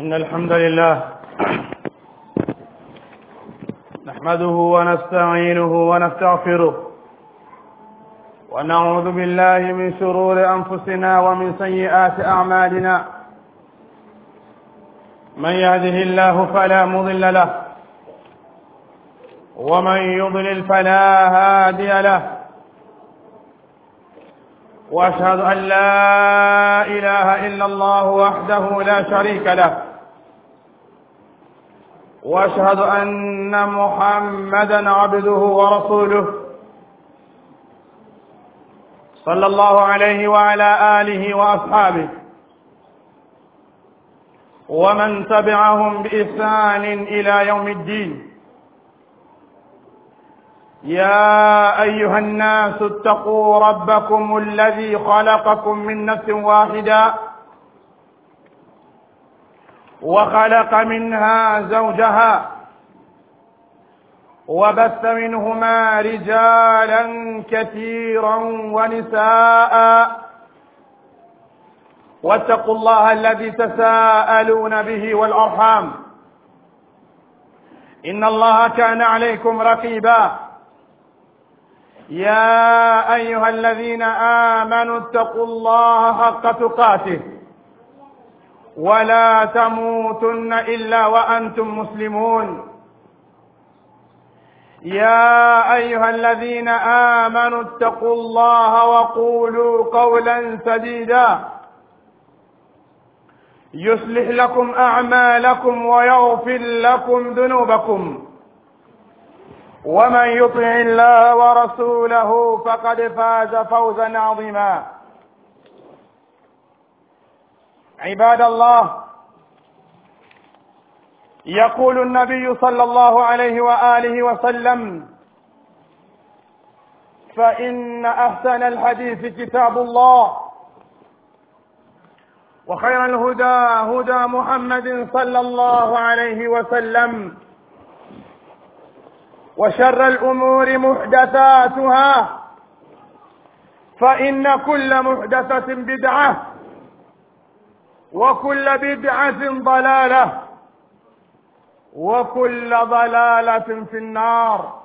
إن الحمد لله نحمده ونستعينه ونستغفره ونعوذ بالله من شرور أنفسنا ومن سيئات أعمالنا من يهده الله فلا مضل له ومن يضلل فلا هادي له واشهد ان لا اله الا الله وحده لا شريك له واشهد ان محمدا عبده ورسوله صلى الله عليه وعلى اله واصحابه ومن تبعهم باحسان الى يوم الدين يا ايها الناس اتقوا ربكم الذي خلقكم من نفس واحده وخلق منها زوجها وبث منهما رجالا كثيرا ونساء واتقوا الله الذي تساءلون به والارحام ان الله كان عليكم رقيبا يا ايها الذين امنوا اتقوا الله حق تقاته ولا تموتن الا وانتم مسلمون يا ايها الذين امنوا اتقوا الله وقولوا قولا سديدا يصلح لكم اعمالكم ويغفر لكم ذنوبكم ومن يطع الله ورسوله فقد فاز فوزا عظيما عباد الله يقول النبي صلى الله عليه واله وسلم فان احسن الحديث كتاب الله وخير الهدى هدى محمد صلى الله عليه وسلم وشر الامور محدثاتها فان كل محدثه بدعه وكل بدعه ضلاله وكل ضلاله في النار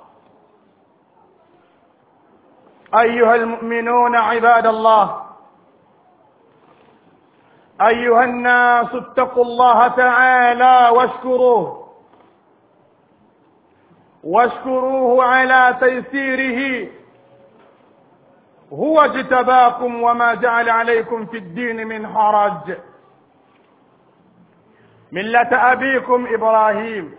ايها المؤمنون عباد الله ايها الناس اتقوا الله تعالى واشكروه واشكروه على تيسيره هو اجتباكم وما جعل عليكم في الدين من حرج مله ابيكم ابراهيم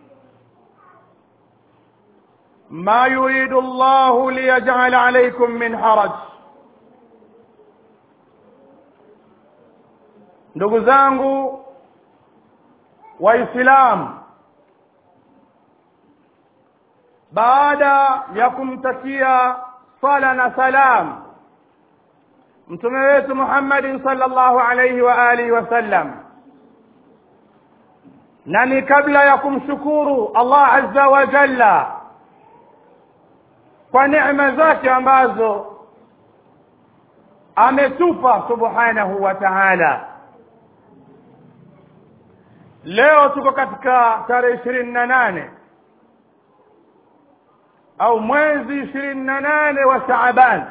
ما يريد الله ليجعل عليكم من حرج ndugu zangu waislamu baada ya kumtakia sala na salam mtume wetu Muhammadin sallallahu alayhi wa alihi wasallam na ni kabla ya kumshukuru Allah azza wa jalla kwa neema zake ambazo ametupa subhanahu wa ta'ala leo tuko katika tarehe ishirini na nane au mwezi ishirini na nane wa Shaaban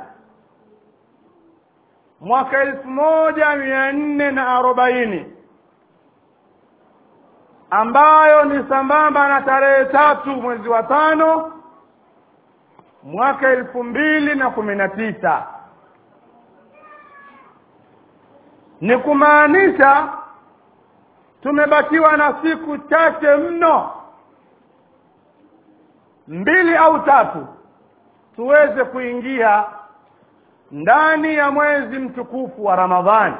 mwaka elfu moja mia nne na arobaini ambayo ni sambamba na tarehe tatu mwezi wa tano mwaka elfu mbili na kumi na tisa ni kumaanisha tumebakiwa na siku chache mno mbili au tatu tuweze kuingia ndani ya mwezi mtukufu wa Ramadhani.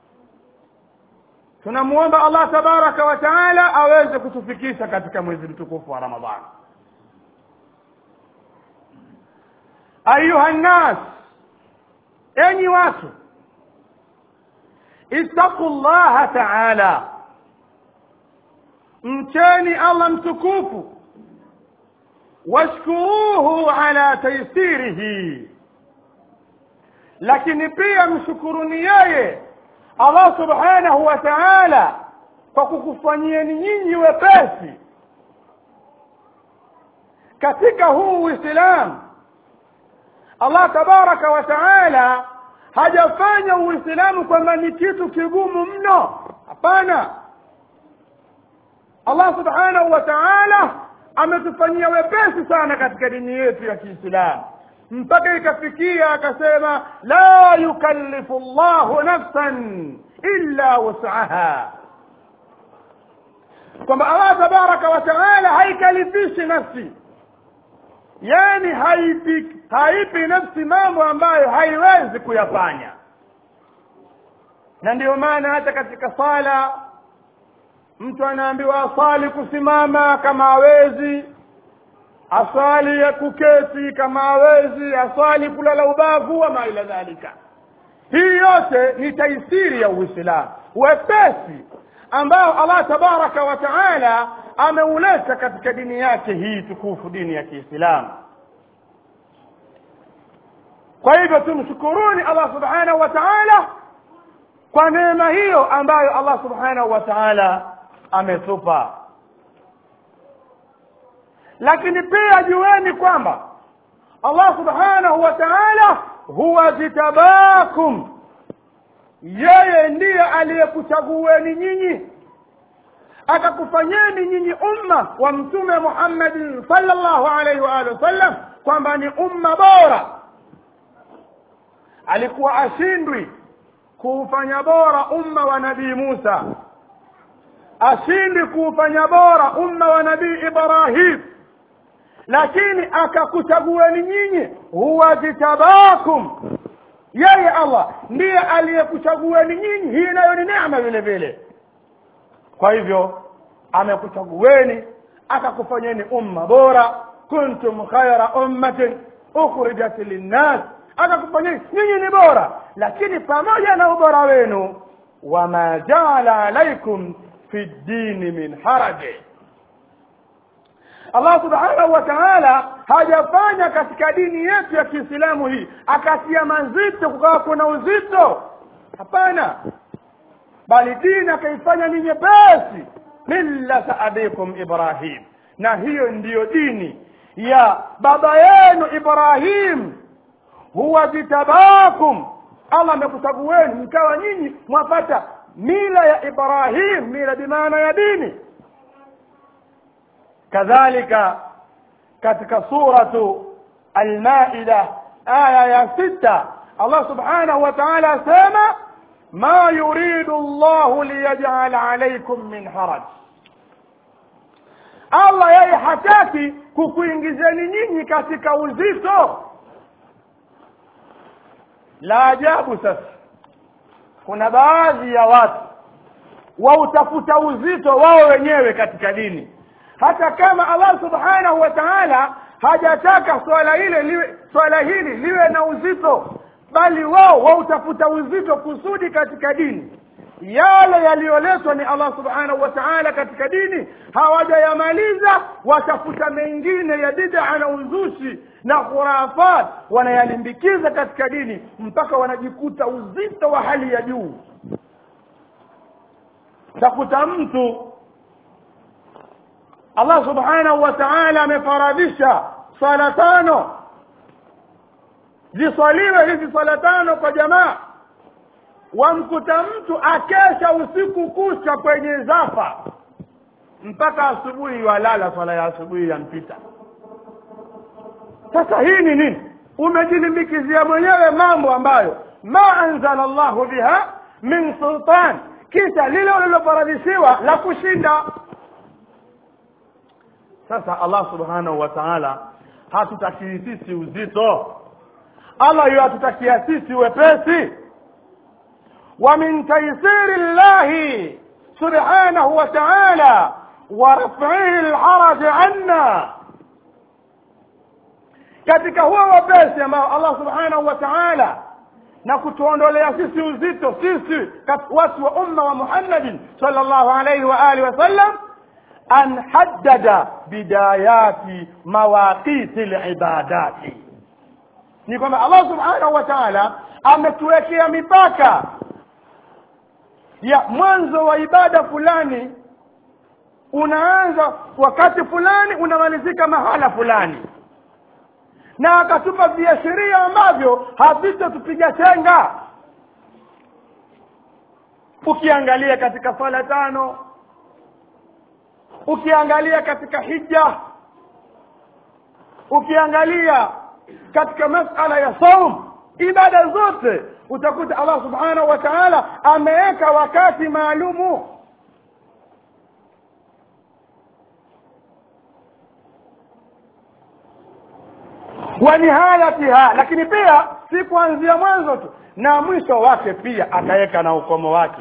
Tunamuomba Allah tabaraka wa taala aweze kutufikisha katika mwezi mtukufu wa Ramadhani. Ayuha nnas, enyi watu, ittaqullaha taala, mcheni Allah mtukufu washkuruhu ala taysirihi lakini pia mshukuruni yeye Allah subhanahu wa ta'ala kwa kukufanyieni nyinyi wepesi katika huu uislamu allah tabaraka wa taala hajafanya uislamu kwamba ni kitu kigumu mno hapana allah subhanahu wa taala ametufanyia wepesi sana katika dini yetu ya kiislamu mpaka ikafikia akasema la yukallifu llahu nafsan illa wusaha kwamba allah tabaraka wa taala haikalifishi nafsi yani haipi, haipi nafsi mambo ambayo haiwezi kuyafanya na ndiyo maana hata katika sala mtu anaambiwa asali kusimama kama hawezi aswali ya kuketi kama hawezi aswali kulala ubavu ama ila dhalika hii yote ni taisiri ya uislamu wepesi ambao allah tabaraka wa taala ameuleta katika dini yake hii tukufu dini ya kiislamu kwa hivyo tumshukuruni allah subhanahu wa taala kwa neema hiyo ambayo allah subhanahu wa taala ametupa lakini pia jueni kwamba allah subhanahu wa taala huwa jitabakum yeye ndiye aliyekuchagueni nyinyi akakufanyeni nyinyi umma wa mtume muhammadin salllahu alaihi waalihi wasallam kwamba ni umma bora alikuwa ashindwi kuufanya bora umma wa nabii musa ashindwi kuufanya bora umma wa nabii ibrahim lakini akakuchagueni nyinyi huwa jitabakum yeye allah ndiye aliyekuchagueni nyinyi hii nayo ni neema vile vile kwa hivyo amekuchagueni akakufanyeni umma bora kuntum khaira ummatin ukhrijat linnas akakufanyeni nyinyi ni bora lakini pamoja na ubora wenu wama jaala alaikum fi ddini min haraji allah subhanahu wa taala hajafanya katika dini yetu ya kiislamu hii akatia mazito kukawa kuna uzito hapana bali dini akaifanya ni nyepesi millata abikum ibrahim na hiyo ndiyo dini ya baba yenu ibrahim huwa jitabakum allah amekuchagueni mkawa nyinyi mwapata mila ya ibrahim mila bimaana ya dini kadhalika katika suratu almaida aya ya sita allah subhanahu wa taala asema ma yuridu llahu liyajala alaikum min haraj allah yeye hataki kukuingizeni nyinyi katika uzito la ajabu sasa kuna baadhi ya watu wautafuta uzito wao wenyewe katika dini hata kama allah subhanahu wa taala hajataka swala ile liwe swala hili liwe na uzito bali wao wautafuta uzito kusudi katika dini yale yaliyoletwa ni allah subhanahu wa taala katika dini hawajayamaliza watafuta mengine ya bidaa na uzushi na khurafat wanayalimbikiza katika dini mpaka wanajikuta uzito wa hali ya juu takuta mtu allah subhanahu wa taala amefaradhisha swala tano ziswaliwe hizi swala tano kwa jamaa wamkuta mtu akesha usiku kucha kwenye zafa mpaka asubuhi walala swala ya asubuhi yampita sasa hii ni nini umejilimbikizia mwenyewe mambo ambayo ma anzala llahu biha min sultan kisha lile ulilofaradhishiwa la kushinda sasa allah subhanahu wa taala hatutakii sisi uzito allah yu hatutakia sisi wepesi wa min taisiri llahi subhanahu wa taala wa rafihi lharaji anna katika huo wepesi ambao allah subhanahu wa taala na kutuondolea sisi uzito sisi watu wa umma wa muhammadin sal llahu alaihi wa alihi wasallam an haddada bidayati mawaqiti libadati ni kwamba allah subhanahu wa taala ametuwekea mipaka ya mwanzo wa ibada fulani unaanza wakati fulani unamalizika mahala fulani na akatupa viashiria ambavyo havitatupiga chenga ukiangalia katika swala tano ukiangalia katika hija ukiangalia katika masala ya saum ibada zote utakuta allah subhanahu wa taala ameweka wakati maalumu wa nihayatiha lakini pia si kuanzia mwanzo tu na mwisho wake pia akaweka na ukomo wake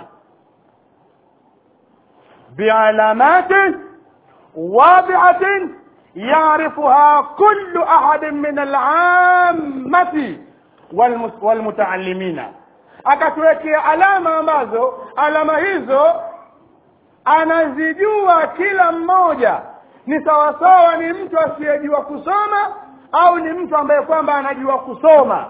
bialamatin wadiatin yarifuha kullu ahadin min alammati walmutaallimina akatuwekea alama ambazo alama hizo anazijua kila mmoja ni sawasawa ni mtu asiyejua kusoma au ni mtu ambaye kwamba anajua kusoma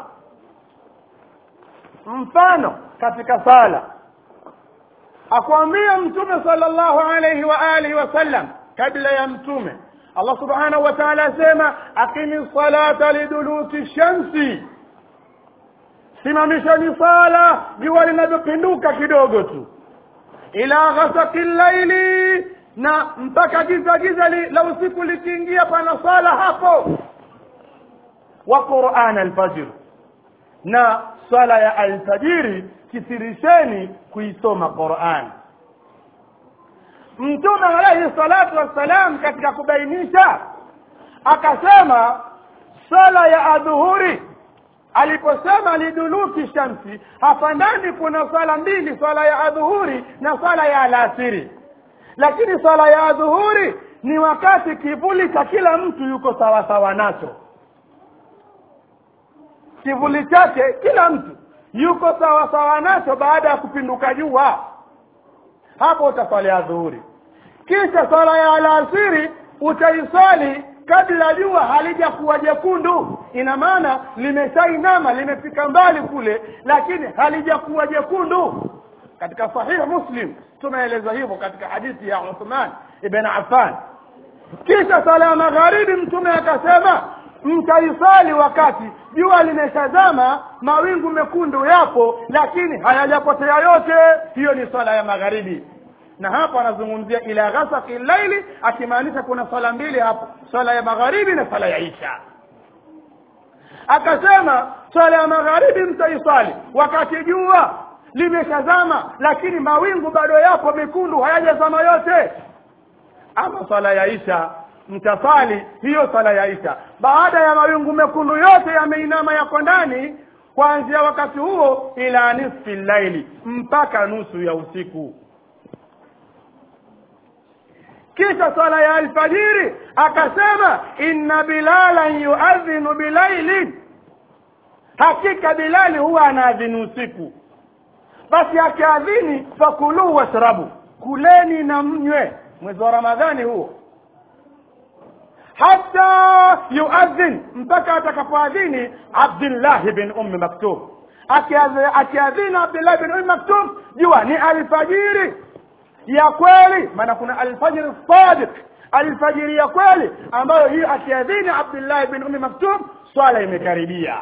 mfano katika sala akwambia mtume sallallahu alayhi wa alihi wasallam kabla ya mtume allah subhanahu wa taala asema aqimi salata liduluki shamsi simamishani sala jua linavyopinduka kidogo tu ila ghasaki llaili na mpaka giza giza li, la usiku likiingia pana sala hapo wa quran alfajr na swala ya alfajiri kisirisheni kuisoma quran mtume alaihi salatu wassalam katika kubainisha akasema swala ya adhuhuri aliposema liduluki shamsi hapa ndani kuna swala mbili swala ya adhuhuri na swala ya alasiri lakini swala ya adhuhuri ni wakati kivuli cha kila mtu yuko sawa sawa nacho kivuli chake kila mtu yuko sawa sawa nacho baada ya kupinduka jua hapo utaswali adhuhuri kisha swala ya alasiri utaiswali kabla jua halijakuwa jekundu ina maana limeshainama limefika mbali kule lakini halijakuwa jekundu katika sahihi muslim tumeeleza hivyo katika hadithi ya uthman ibn affan kisha sala ya magharibi mtume akasema mtaisali wakati jua limeshazama mawingu mekundu yapo lakini hayajapotea yote hiyo ni swala ya magharibi na hapo anazungumzia ila ghasaki laili akimaanisha kuna swala mbili hapo swala ya magharibi na swala ya isha akasema swala ya magharibi mtaiswali wakati jua limeshazama lakini mawingu bado yapo mekundu hayajazama yote ama swala ya isha mtasali hiyo swala ya isha baada ya mawingu mekundu yote yameinama yako ndani kuanzia wakati huo ila nisfi llaili mpaka nusu ya usiku kisha swala ya alfajiri akasema inna bilalan yuadhinu bilailin hakika bilali huwa anaadhini usiku basi akiadhini fakuluu washrabu kuleni na mnywe mwezi wa ramadhani huo hata yuadhin mpaka atakapoadhini abdillahi bin ummi maktub akiadhini abdillahi bin ummi maktub jua ni alfajiri ya kweli maana kuna alfajiri sadiq alfajiri ya kweli ambayo hiyo akiadhini abdillahi bin ummi maktub swala imekaribia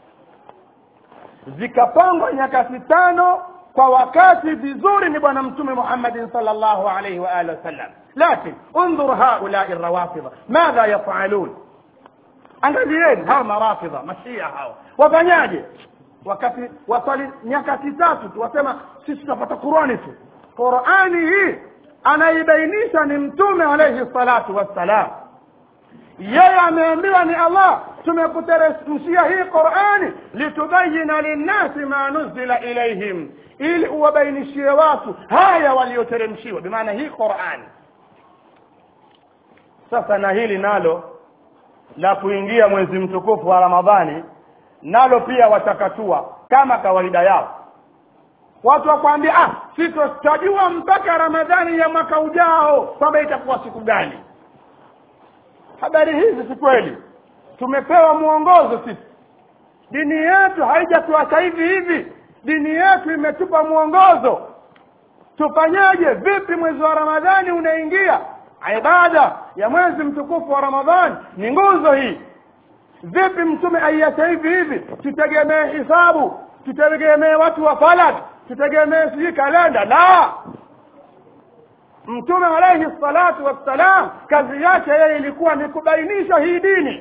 zikapangwa nyakati tano kwa wakati vizuri ni bwana mtume muhammadin salllahu alaihi wa alihi wasallam lakin undhur haulai rawafidha madha yafalun angalieni hawa marafidha mashia hawa wafanyaje wakati waswali nyakati tatu tu wasema sisi tutapata qurani tu qurani hii anaibainisha ni mtume alaihi salatu wassalam yeye ameambiwa ni allah tumekuteremshia hii qurani litubayina linnasi ma nuzila ilaihim ili uwabainishie watu haya walioteremshiwa bimaana hii qurani sasa na hili nalo la kuingia mwezi mtukufu wa ramadhani nalo pia watakatua kama kawaida yao watu wakwambia ah sisi tutajua mpaka ramadhani ya mwaka ujao kwamba itakuwa siku gani habari hizi si kweli tumepewa mwongozo sisi dini yetu haijatuacha hivi hivi dini yetu imetupa mwongozo tufanyaje vipi mwezi wa ramadhani unaingia ibada ya mwezi mtukufu wa ramadhani ni nguzo hii vipi mtume aiacha hivi hivi tutegemee hisabu tutegemee watu wa falak tutegemee sijui kalenda la mtume alaihi salatu wassalam kazi yake yeye ilikuwa ni kubainisha hii dini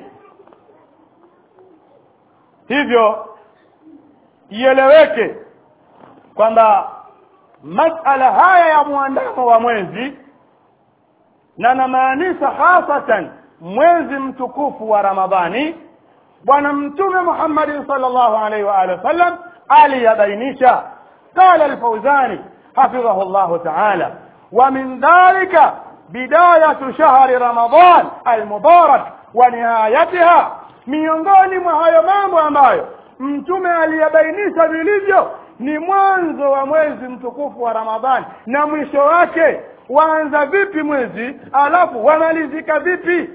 hivyo ieleweke kwamba masala haya ya mwandamo wa mwezi na namaanisha hasatan mwezi mtukufu wa ramadhani bwana mtume muhammadin salllahu alaihi waalihi wasallam aliyabainisha qala alfauzani حفظه الله تعالى ومن ذلك بداية شهر رمضان المبارك ونهايتها miongoni mwa hayo mambo ambayo mtume aliyabainisha vilivyo ni mwanzo wa mwezi mtukufu wa ramadhani na mwisho wake waanza vipi mwezi alafu wamalizika vipi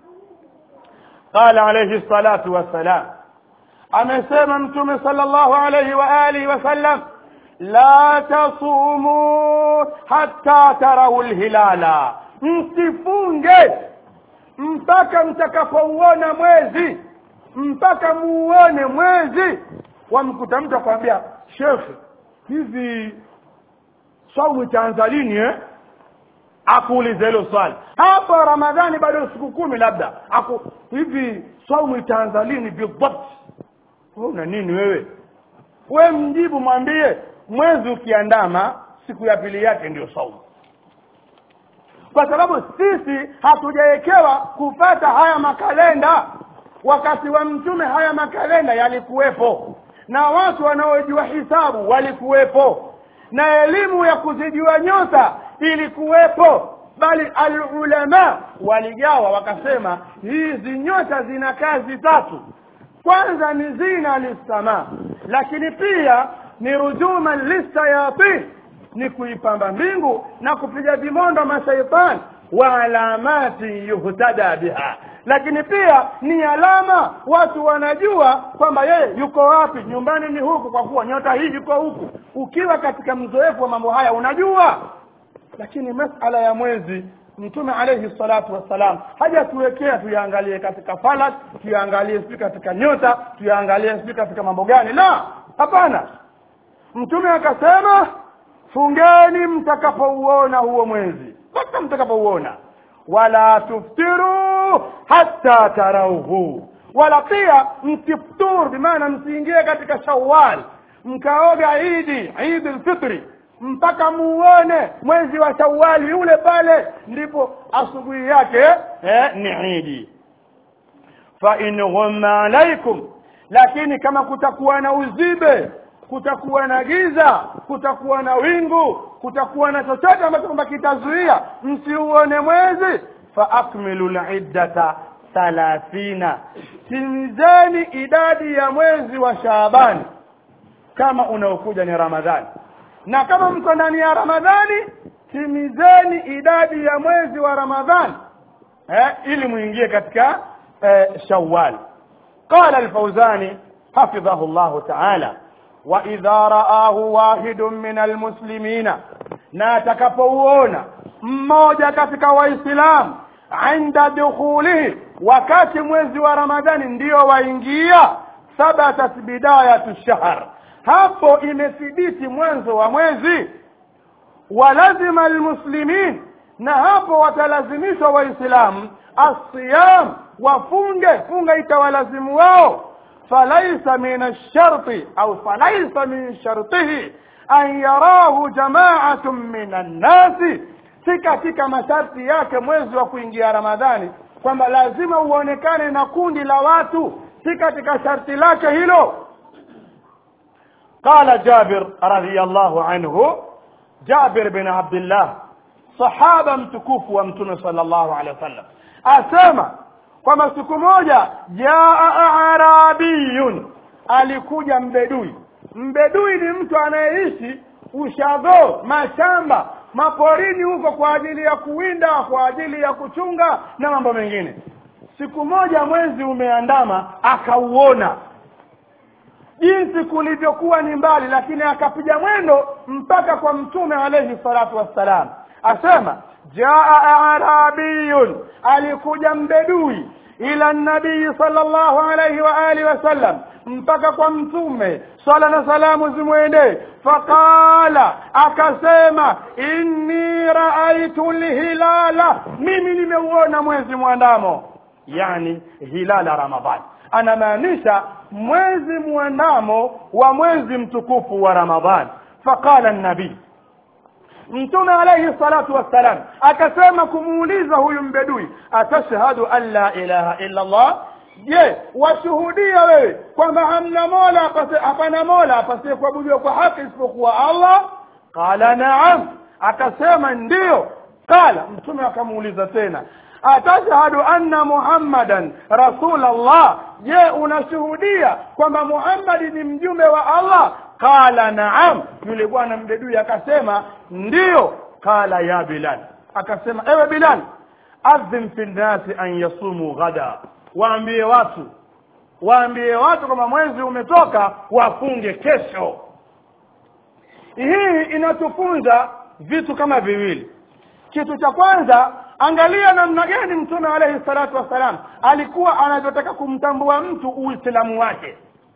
qala alayhi salatu wassalam amesema mtume sallallahu alayhi wa alihi wasallam la tasumu hatta tarau lhilala msifunge mpaka mtakapouona mwezi mpaka muone mwezi wamkuta mtu akwambia shekhe hivi saumu itaanza lini eh? akuulize hilo swali hapa ramadhani bado siku kumi labda aku hivi saumu itaanza lini bidhabt una nini wewe we mjibu mwambie mwezi ukiandama siku ya pili yake ndio saumu kwa sababu sisi hatujawekewa kupata haya makalenda wakati wa mtume haya makalenda yalikuwepo na watu wanaojua hisabu walikuwepo na elimu ya kuzijua nyota ilikuwepo bali alulama waligawa wakasema hizi nyota zina kazi tatu kwanza ni zina lissamaa lakini pia ni rujuman lissayatin ni kuipamba mbingu na kupiga vimondo mashaitani wa alamati yuhtada biha lakini pia ni alama watu wanajua kwamba yeye yuko wapi nyumbani ni huku kwa kuwa nyota hii yuko huku ukiwa katika mzoefu wa mambo haya unajua lakini masala ya mwezi mtume alayhi salatu wassalam hajatuwekea tuyaangalie katika falak tuyaangalie sijui katika nyota tuyaangalie sijui katika mambo gani la hapana mtume akasema fungeni mtakapouona huo mwezi mpaka mtakapouona wala tuftiru hatta tarauhu wala pia msiftur bimaana msiingie katika shawal mkaoga idi idi lfitri mpaka muone mwezi wa shawali yule pale ndipo asubuhi yake eh, ni idi fa in ghumma alaikum lakini kama kutakuwa na uzibe kutakuwa na giza kutakuwa na wingu kutakuwa na chochote ambacho kwamba kitazuia msiuone mwezi fa akmilu liddata thalathina timizeni idadi ya mwezi wa shaabani kama unaokuja ni ramadhani na kama mko ndani ya ramadhani timizeni idadi ya mwezi wa ramadhani eh, ili muingie katika eh, shawal qala alfauzani hafidhahu llahu taala waidha raahu wahidun min almuslimina na atakapouona mmoja katika waislamu inda dukhulihi wakati mwezi wa ramadhani ndiyo waingia thabatat bidayatu shahr hapo imethibiti mwanzo wa mwezi walazima almuslimin na hapo watalazimishwa waislamu assiyam wafunge funga itawalazimu wao falaisa min alsharti au falaisa min shartihi an yarahu jamaatun min annasi si katika masharti yake mwezi wa kuingia ramadhani kwamba lazima uonekane na kundi la watu si katika sharti lake hilo قال جابر رضي الله عنه جابر بن عبد الله صحابة mtukufu wa mtume sallallahu alaihi wasallam asema kwamba siku moja jaa arabiyun alikuja mbedui mbedui ni mtu anayeishi ushago mashamba maporini huko kwa ajili ya kuwinda kwa ajili ya kuchunga na mambo mengine siku moja mwezi umeandama akauona jinsi kulivyokuwa ni mbali lakini akapiga mwendo mpaka kwa mtume alayhi salatu wassalam asema jaa arabiyun alikuja mbedui ila nabii sallallahu alayhi wa alihi wasallam mpaka kwa mtume swala na salamu zimwendee faqala akasema inni raaitu lhilala mimi nimeuona mwezi mwandamo yani hilala ramadhani anamaanisha mwezi mwandamo wa mwezi mtukufu wa ramadhani faqala nabii mtume alayhi salatu wassalam akasema kumuuliza huyu mbedui atashhadu an la ilaha illa allah je washuhudia wewe kwamba hamna mola apase- hapana mola apasie kuabudiwa kwa haki isipokuwa allah qala naam akasema ndiyo qala mtume akamuuliza tena atashhadu anna muhammadan rasul allah je unashuhudia kwamba muhammadi ni mjumbe wa allah qala naam yule bwana mbedui akasema ndiyo qala ya bilal akasema ewe bilal adhin fi nnasi an yasumu ghada waambie watu waambie watu kwamba mwezi umetoka wafunge kesho hii inatufunza vitu kama viwili kitu cha kwanza angalia namna gani mtume alayhi salatu wassalam alikuwa anavyotaka kumtambua mtu uislamu wake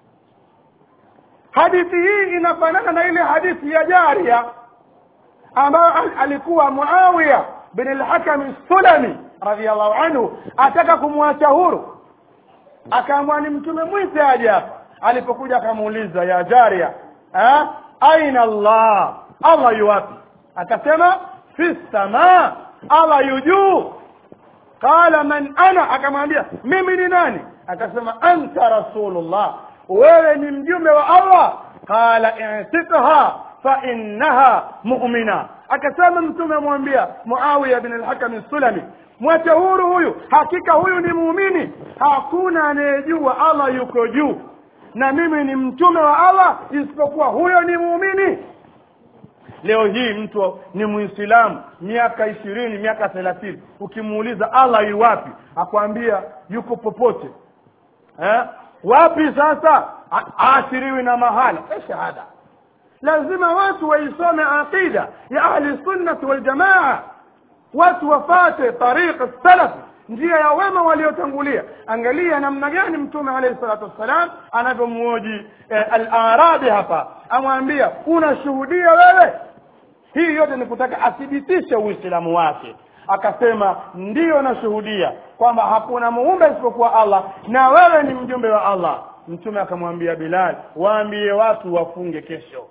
hadithi hii inafanana na ile hadithi ya jaria ambayo al- alikuwa muawiya bin al-hakam sulami radhiallahu anhu ataka kumwacha huru akaamua ni mtume mwite aje hapa alipokuja akamuuliza ya jaria eh, aina allah allah yuwapi akasema fi samaa allah yu juu qala man ana akamwambia mimi ni nani akasema anta rasulullah wewe ni mjumbe wa allah qala i'tikha fa innaha mu'mina akasema mtume amwambia muawiya bin al-hakam sulami mwache huru huyu hakika huyu ni muumini hakuna anayejua allah yuko juu na mimi ni mtume wa allah isipokuwa huyo ni muumini leo hii mtu ni muislamu miaka ishirini miaka thelathini ukimuuliza allah yu wapi akwambia yuko popote eh? wapi sasa A- aashiriwi na mahala Eh, shahada lazima watu waisome aqida ya ahli sunnati waljamaa watu wafate tariqa salafi njia ya wema waliotangulia angalia namna gani mtume alayhi salatu wassalam anavyomuoji eh, al-arabi hapa amwambia unashuhudia wewe hii yote ni kutaka athibitishe uislamu wake akasema ndiyo nashuhudia kwamba hakuna muumbe isipokuwa allah na wewe ni mjumbe wa allah mtume akamwambia bilal waambie watu wafunge kesho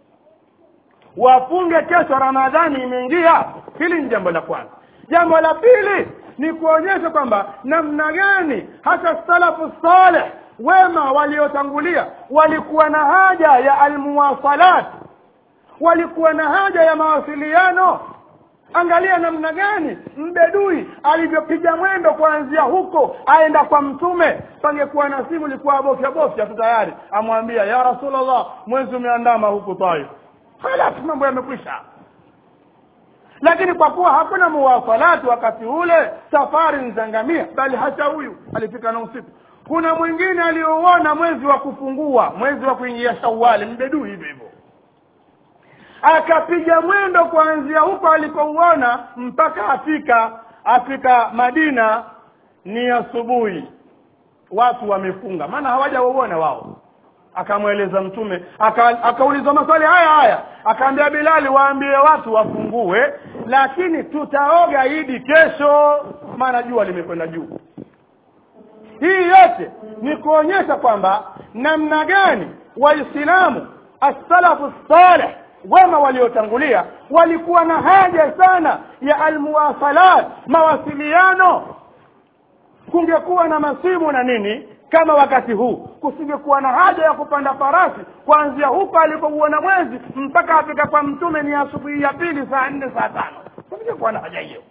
wafunge kesho ramadhani imeingia hili ni jambo la kwanza jambo la pili ni kuonyesha kwamba namna gani hata salafu saleh wema waliotangulia walikuwa na haja ya almuwasalat walikuwa na haja ya mawasiliano angalia namna gani mbedui alivyopiga mwendo kuanzia huko aenda kwa mtume pangekuwa na simu ilikuwa bofya bofya tu tayari amwambia ya rasulllah mwezi umeandama huku taif halas mambo yamekwisha lakini kwa kuwa hakuna muwasalati wakati ule safari nzangamia bali hata huyu alifika na usiku kuna mwingine aliouona mwezi wa kufungua mwezi wa kuingia shawali mbedui hivyo hivyo akapiga mwendo kuanzia huko alipouona mpaka afika afika madina ni asubuhi watu wamefunga maana hawajauona wao akamweleza mtume aka- akaulizwa maswali haya haya akaambia bilali waambie watu wafungue lakini tutaoga idi kesho maana jua limekwenda juu hii yote ni kuonyesha kwamba namna gani waislamu assalafu saleh wema waliotangulia walikuwa na haja sana ya almuwasalat mawasiliano kungekuwa na masimu na nini kama wakati huu kusingekuwa na haja ya kupanda farasi kuanzia huko alipouona mwezi mpaka afika kwa mtume ni asubuhi ya pili saa nne saa tano kusingekuwa na haja hiyo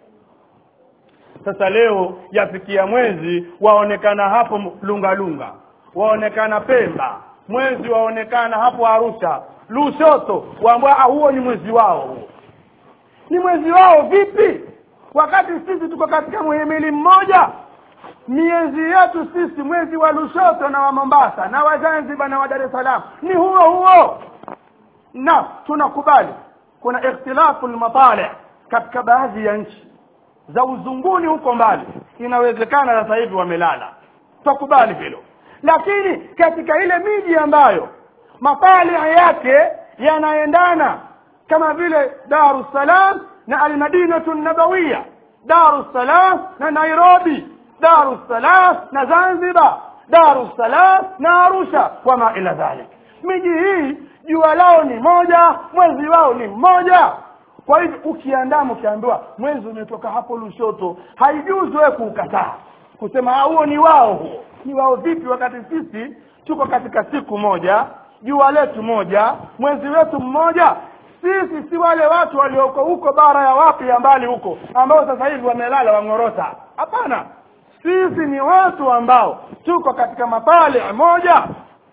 sasa leo yafikia mwezi waonekana hapo lungalunga waonekana pemba mwezi waonekana hapo arusha lushoto waambwa "Ah, huo ni mwezi wao huo ni mwezi wao vipi wakati sisi tuko katika muhimili mmoja miezi yetu sisi mwezi wa lushoto na wa mombasa na wa zanzibar na wa dar es salaam ni huo huo na tunakubali kuna ikhtilafu lmatali katika baadhi ya nchi za uzunguni huko mbali inawezekana sasa hivi wamelala tukubali hilo lakini katika ile miji ambayo matali yake yanaendana kama vile daru salam na almadinatu nabawiya daru salam na nairobi daru salam na zanzibar daru salam na arusha wama ila dhalik miji hii jua lao ni moja mwezi wao ni mmoja kwa hivyo ukiandama ukiambiwa mwezi umetoka hapo lushoto haijuzi wewe kuukataa kusema huo ni wao huo ni wao vipi wakati sisi tuko katika siku moja jua letu moja mwezi wetu mmoja sisi si wale watu walioko huko bara ya wapi ya mbali huko ambao sasa hivi wamelala wang'orota hapana sisi ni watu ambao tuko katika mapale moja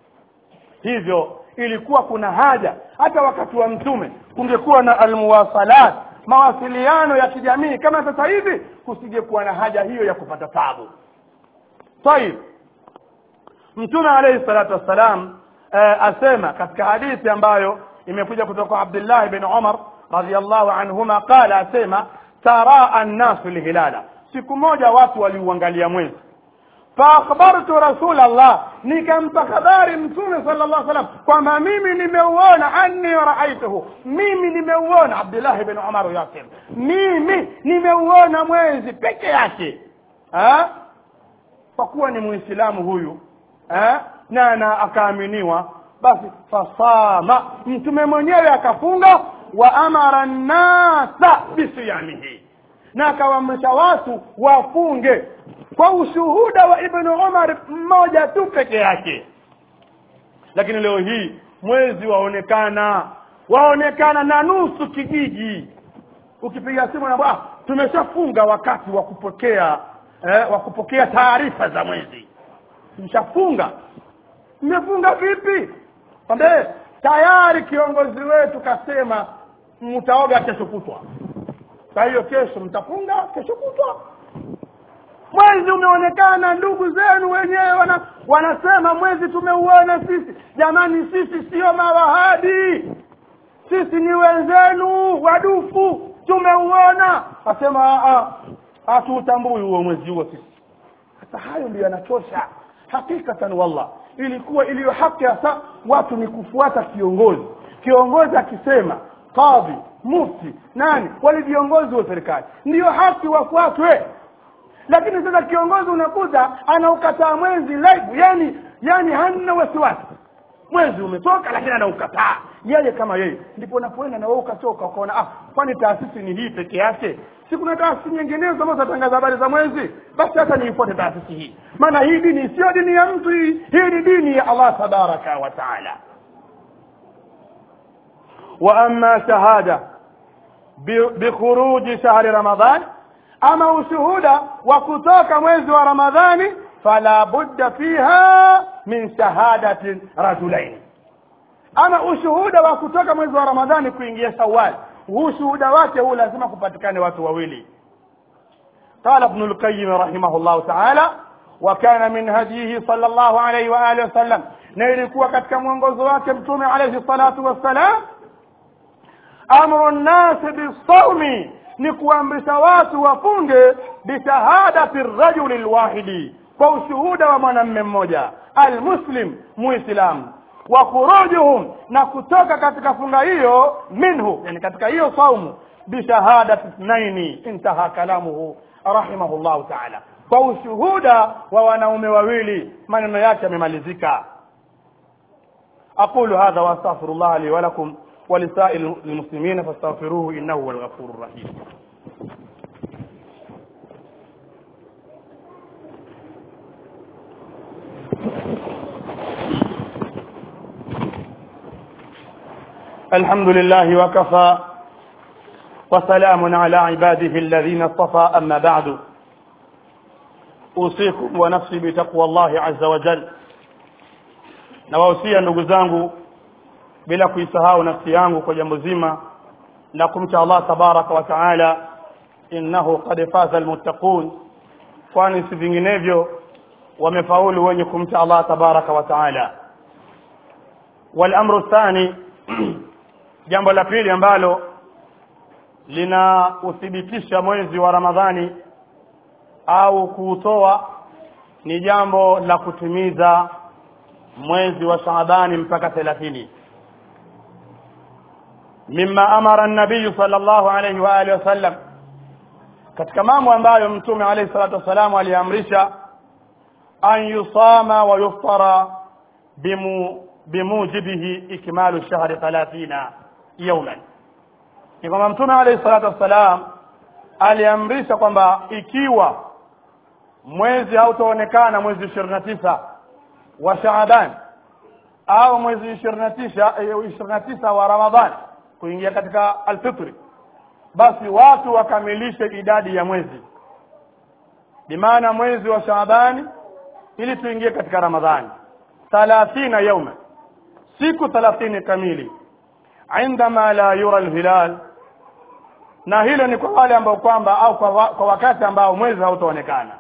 hivyo ilikuwa kuna haja hata wakati wa mtume kungekuwa na almuwasalat mawasiliano ya kijamii kama sasa hivi kusingekuwa na haja hiyo ya kupata tabu tayib mtume alayhi salatu wassalam eh, asema katika hadithi ambayo imekuja kutoka kwa Abdullah bin Umar radhiyallahu anhuma qala asema taraa an-nasu lihilala siku moja watu waliuangalia mwezi faakhbartu rasul Allah nikampa habari mtume sallallahu alaihi wasallam kwamba mimi nimeuona anni raaituhu mimi nimeuona Abdullah bin Umar yasem mimi nimeuona mwezi peke yake ha? kwa kuwa ni muislamu huyu ha? na na akaaminiwa basi fasama mtume mwenyewe akafunga wa amara nnasa bisiyamihi na akawaamrisha watu wafunge kwa ushuhuda wa ibnu umar mmoja tu peke yake lakini leo hii mwezi waonekana waonekana na nusu kijiji ukipiga simu na ah, tumeshafunga wakati wa kupokea eh, wa kupokea taarifa za mwezi tumeshafunga mmefunga vipi kwambe tayari kiongozi wetu kasema mtaoga kesho kutwa kwa hiyo kesho mtafunga kesho kutwa mwezi umeonekana ndugu zenu wenyewe wana, wanasema mwezi tumeuona sisi jamani sisi sio mawahabi sisi ni wenzenu wadufu tumeuona asema hatuutambui huo mwezi huo sisi sasa hayo ndio yanachosha hakikatan wallah ilikuwa iliyo haki hasa watu ni kufuata kiongozi kiongozi akisema kadhi mufti nani wale viongozi wa serikali ndiyo haki wafuatwe lakini sasa kiongozi unakuta anaukataa mwezi live yani yani hana wasiwasi mwezi umetoka lakini anaukataa yeye kama yeye ndipo unapoenda na wewe ukatoka ukaona ah kwani taasisi ni hii peke yake si kuna taasisi nyinginezo ambazo zatangaza habari za mwezi basi hata niifuate taasisi hii maana hii dini sio dini ya mtu hii hii ni dini ya Allah tabaraka wa taala wa amma shahada bikhuruji shahri ramadhan ama ushuhuda wa kutoka mwezi wa ramadhani fala budda fiha min shahadatin rajulain ama ushuhuda wa kutoka mwezi wa ramadhani kuingia shawal huu shuhuda wake huu lazima kupatikane watu wawili قال ابن القيم رحمه الله تعالى وكان من هديه صلى الله عليه وآله وسلم na ilikuwa katika mwongozo wake mtume alayhi salatu wassalam amru nnasi bisaumi ni kuamrisha watu wafunge bishahadati rajuli lwahidi kwa ushuhuda wa mwanamme mmoja almuslim muislamu wa khurujuhum na kutoka katika funga hiyo minhu yani katika hiyo saumu bishahadati ithnaini intaha kalamuhu rahimahullahu taala kwa ushuhuda wa wanaume wawili maneno yake yamemalizika aqulu hadha wastaghfiru llah li walakum ولسائر المسلمين فاستغفروه انه هو الغفور الرحيم الحمد لله وكفى وسلام على عباده الذين اصطفى اما بعد اوصيكم ونفسي بتقوى الله عز وجل nawahusia ndugu zangu bila kuisahau nafsi yangu kwa jambo zima la kumcha Allah tabaraka wa taala innahu qad faza almuttaqun kwani si vinginevyo wamefaulu wenye kumcha Allah tabaraka wa taala walamru thani jambo la pili ambalo linauthibitisha mwezi wa Ramadhani au kuutoa ni jambo la kutimiza mwezi wa Shaabani mpaka 30 mimma amara an-nabiy sallallahu alayhi wa alihi wasallam katika mambo ambayo mtume alayhi salatu wasalam aliamrisha an yusama wa yuftara bimu bimujibihi ikmalu shahri 30 yawman ni kwamba mtume alayhi salatu wassalam aliamrisha kwamba ikiwa mwezi hautaonekana mwezi 29 wa Shaaban au mwezi 29 29 wa Ramadhan kuingia katika alfitri basi watu wakamilishe idadi ya mwezi bimaana mwezi wa Shaabani ili tuingie katika Ramadhani 30 yauma siku 30 kamili عندما لا يرى الهلال na hilo ni kwa wale ambao kwamba au kwa, wa, kwa wakati ambao mwezi hautaonekana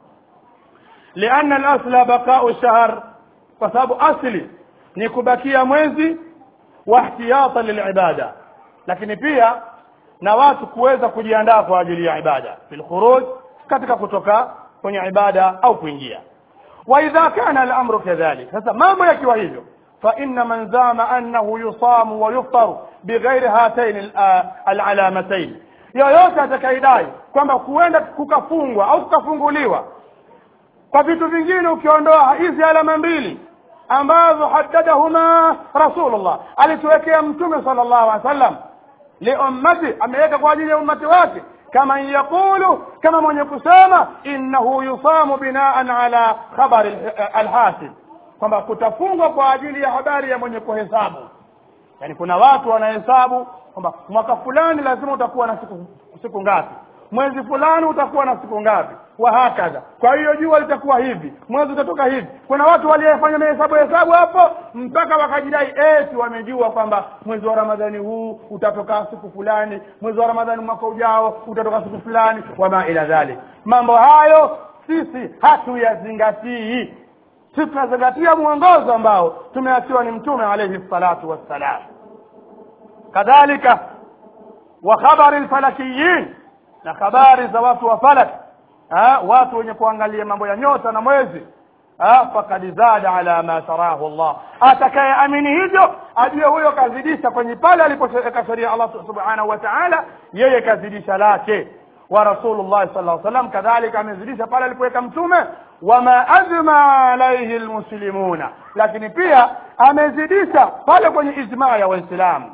lianna al-asla baqa'u shahr kwa sababu asli ni kubakia mwezi wa ihtiyatan lilibada lakini pia na watu kuweza kujiandaa kwa ajili ya ibada fil khuruj katika kutoka kwenye ibada au kuingia wa idha kana al-amru kadhalik sasa mambo yakiwa hivyo فإن من زعم أنه يصام ويفطر بغير هاتين العلامتين yoyote atakaidai kwamba kuenda kukafungwa au kukafunguliwa kwa vitu vingine ukiondoa hizi alama mbili ambazo haddadahuma rasulullah alituwekea mtume sallallahu alaihi wasallam liummati ameweka kwa ajili ya ummati wake kama yaqulu kama mwenye kusema innahu yusamu binaan ala khabari alhasib kwamba kutafungwa kwa ajili ya habari ya mwenye kuhesabu yani kuna watu wanahesabu kwamba mwaka fulani lazima utakuwa na siku siku ngapi mwezi fulani utakuwa na siku ngapi wa hakadha kwa hiyo jua litakuwa hivi mwezi utatoka hivi kuna watu waliofanya mahesabu hesabu hapo mpaka wakajidai eti wamejua kwamba mwezi wa ramadhani huu utatoka siku fulani mwezi wa ramadhani mwaka ujao utatoka siku fulani wama ila dhalik mambo hayo sisi hatuyazingatii sisi tunazingatia mwongozo ambao tumeachiwa ni mtume alayhi salatu wassalam kadhalika wa khabari alfalakiyin na habari za watu wa falak ha, watu wenye kuangalia mambo ya nyota na mwezi fakad zada ala ma tarahu Allah atakayeamini hivyo ajue huyo kazidisha kwenye pale alipoweka sheria Allah subhanahu wa ta'ala yeye kazidisha lake wa rasulullah sallallahu alaihi wasallam kadhalika amezidisha pale alipoweka mtume wama ajma alaihi almuslimuna lakini pia amezidisha pale kwenye ijmaa ya waislamu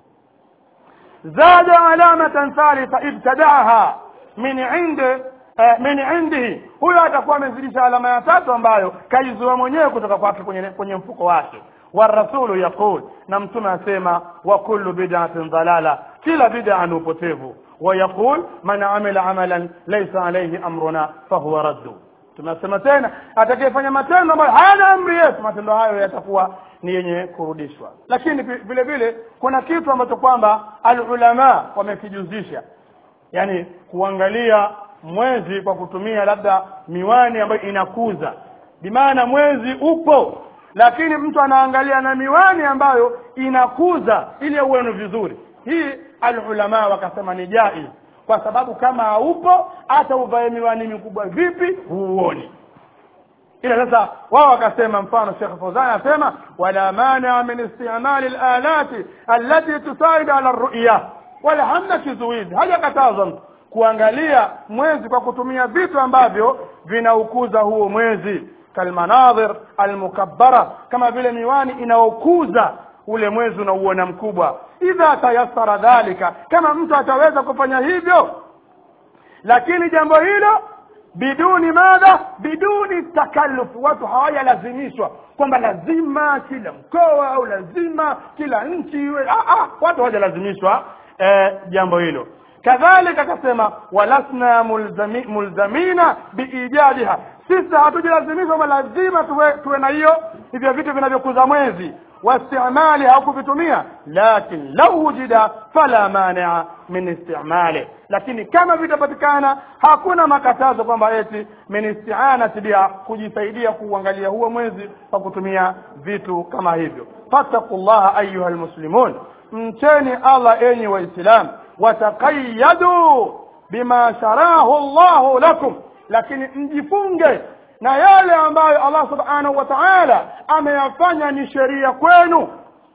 zada alamatan thalitha ibtadaaha min indi min indihi huyo atakuwa amezidisha alama ya tatu ambayo kaizua mwenyewe kutoka kwake kwenye, kwenye mfuko wake warasulu yaqul na mtume asema wa kullu bid'atin dalala kila bid'a ni upotevu ويقول من عمل عملا ليس عليه امرنا فهو رد tunasema tena atakayefanya matendo ambayo hayana amri yetu matendo hayo yatakuwa ni yenye kurudishwa lakini vile vile kuna kitu ambacho kwamba alulama wamekijuzisha yani kuangalia mwezi kwa kutumia labda miwani ambayo inakuza bimaana mwezi upo lakini mtu anaangalia na miwani ambayo inakuza ili auone vizuri hii alulama wakasema ni jaiz kwa sababu kama haupo hata uvae miwani mikubwa vipi huuoni ila sasa wao wakasema mfano Sheikh Fawzan anasema wala mania min istimali alalati allati tusaid ala ru'ya wala hamna kizuizi hajakatazwa mtu kuangalia mwezi kwa kutumia vitu ambavyo vinaukuza huo mwezi kalmanadhir almukabbara kama vile miwani inaokuza ule mwezi unauona mkubwa idha tayassara dhalika kama mtu ataweza kufanya hivyo lakini jambo hilo biduni madha biduni takalluf watu hawajalazimishwa kwamba lazima kila mkoa au lazima kila nchi iwe ah, ah, watu hawajalazimishwa eh, jambo hilo kadhalika akasema walasna mulzami, mulzamina biijadiha sisi hatujilazimishwa kwamba lazima tuwe, tuwe na hiyo hivyo vitu vinavyokuza mwezi wastimali au kuvitumia lakin lau wujida fala mania min istimali lakini kama vitapatikana hakuna makatazo kwamba eti min istianati biha kujisaidia kuuangalia huo mwezi kwa kutumia vitu kama hivyo fattaku llaha ayuha lmuslimun mcheni allah enyi waislamu watakayadu bima sharahu llahu lakum lakini mjifunge na yale ambayo allah subhanahu wa taala ameyafanya ni sheria kwenu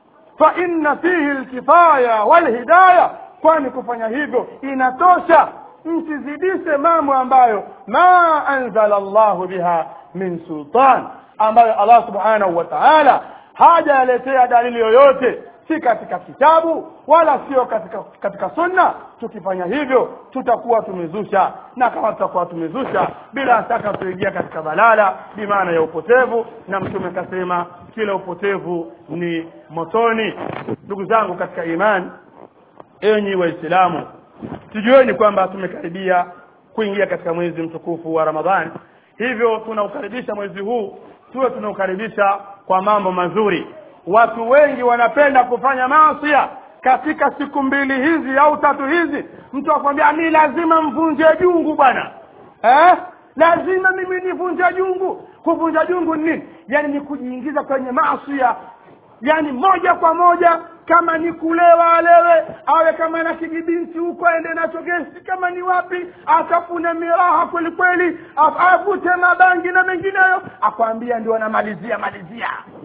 fa inna fihi lkifaya walhidaya kwani kufanya hivyo inatosha msizidishe mambo ambayo ma anzala llahu biha min sultan ambayo allah subhanahu wa taala hajaletea dalili yoyote si katika kitabu wala sio katika katika sunna tukifanya hivyo tutakuwa tumezusha na kama tutakuwa tumezusha bila shaka tuingia katika balala bimaana ya upotevu na mtume akasema kila upotevu ni motoni ndugu zangu katika imani enyi waislamu tujueni kwamba tumekaribia kuingia katika mwezi mtukufu wa ramadhani hivyo tunaukaribisha mwezi huu tuwe tunaukaribisha kwa mambo mazuri watu wengi wanapenda kufanya maasia katika siku mbili hizi au tatu hizi mtu akwambia mi lazima mvunje jungu bwana eh? lazima mimi nivunje jungu kuvunja jungu ni nini yaani ni kujiingiza kwenye maasia yaani moja kwa moja kama ni kulewa alewe awe kama na kijibinti huko aende nacho gesi kama ni wapi atafune miraha kweli kweli avute mabangi na mengineyo akwambia ndio anamalizia malizia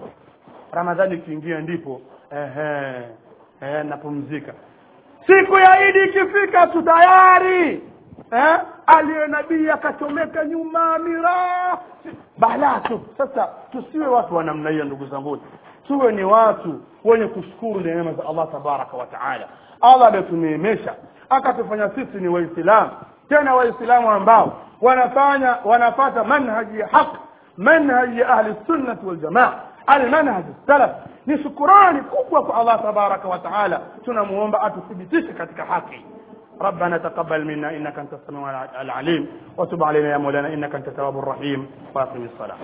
ramadhani ikiingia ndipo ehe, ehe, napumzika siku ya idi ikifika tu tayari eh? aliye nabii akachomeka nyuma miraa balaa tu sasa tusiwe watu wa namna hiyo ndugu zangu tuwe ni watu wenye kushukuru neema za allah tabaraka wa taala allah ametuneemesha akatufanya sisi ni waislamu tena waislamu ambao wanafanya wanafata manhaji ya haq manhaji ya ahli sunnati waljamaa almanhaj salaf ni shukurani kubwa kwa allah tabaraka wa taala tunamuomba atuthibitishe katika haki ربنا تقبل منا انك انت السميع العليم وتب علينا يا مولانا انك انت التواب الرحيم واقم الصلاه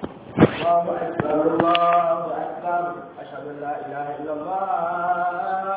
الله اكبر الله اكبر اشهد ان لا اله الا الله